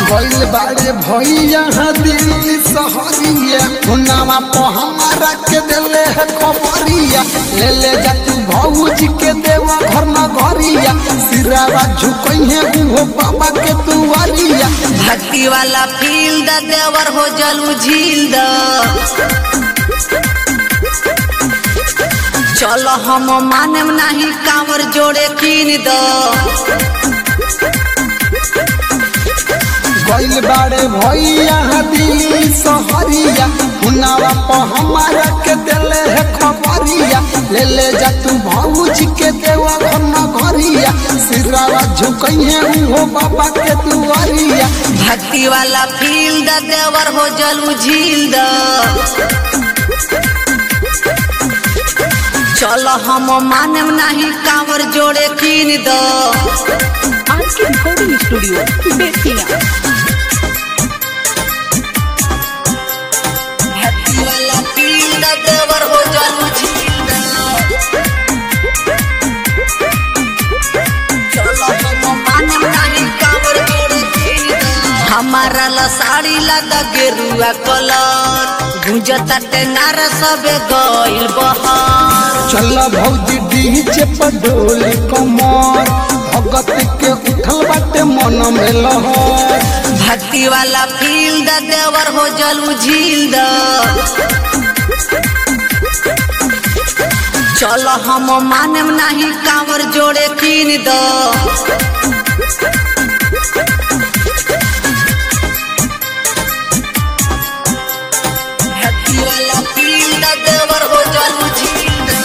गइल बाड़े भैया दिल्ली सहरिया हुनावा पे हमारा के देले है खबरिया ले ले जा तू भौजी के देवा घर में घरिया सिरावा झुकइहे उहो बाबा के दुआरिया भक्ति वाला फील द देवर हो जलू झील द चलो हम मानेम नहीं कांवर जोड़े कीन द गइल बाड़े भैया दिल्ली सहरिया हुनावा पे हमारा के देले है खबरिया ले ले जा तू भौजी के देवा घर में घरिया सिरावा झुकइहे उहो बाबा के दुआरिया भक्ति वाला फील द देवर हो जलू झील द चलो हम मानेम नहीं कांवर जोड़े कीन द आज के रिकॉर्डिंग स्टूडियो बेतिया भक्ति वाला फील द देवर हो जलू झील द चलो हम मानेम नहीं कांवर जोड़े कीन द हमारा ला साड़ी लगा गेरुआ कलर गुंजता टेंगार सबे गइल बहार चल भौजी डीजे पर डोली कमर भगत के उठल बाटे मन में लहर भक्ति वाला फील द देवर हो जलू झील द चलो हम मानेम नहीं कांवर जोड़े कीन द भक्ति वाला फील द देवर हो जलू झील द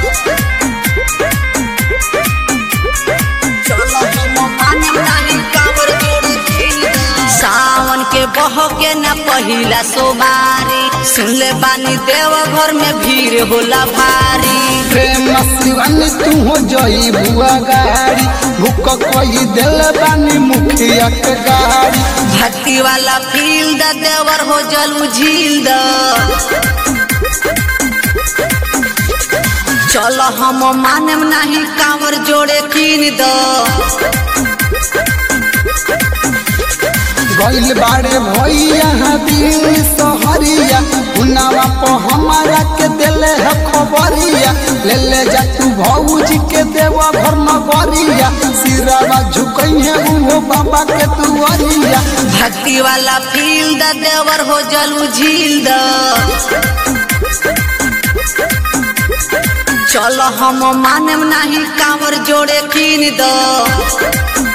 चलो हम मानेम नहीं कांवर जोड़े कीन द सावन के बहो के न पहिला सोमारी सुन ले बानी देव घर में भीड़ होला भारी प्रेम शिवन तू हो जई बुआ गाड़ी भूख कोई दिल बानी मुखिया के गाड़ी भक्ति वाला फील द देवर हो जलू झील द चलो हम मानेम नहीं कांवर जोड़े कीन द गइल बाड़े भैया दिल्ली सहरिया हुनावा पे हमारा के देले है खबरिया ले ले जा तू भौजी के देवा घर में घरिया सिरावा झुकइहे उहो बाबा के दुआरिया भक्ति वाला फील द देवर हो जलू झील द चलो हम मानेम नहीं कांवर जोड़े कीन द गइल बाड़े भैया दिल्ली सहरिया हुनावा पे हमारा के देले है खबरिया ले ले जा तू भौजी के देवा घर में घरिया सिरावा झुकइहे उहो बाबा के दुआरिया भक्ति वाला फील द देवर हो जलू झील द चलो हम मानेम नहीं कांवर जोड़े कीन द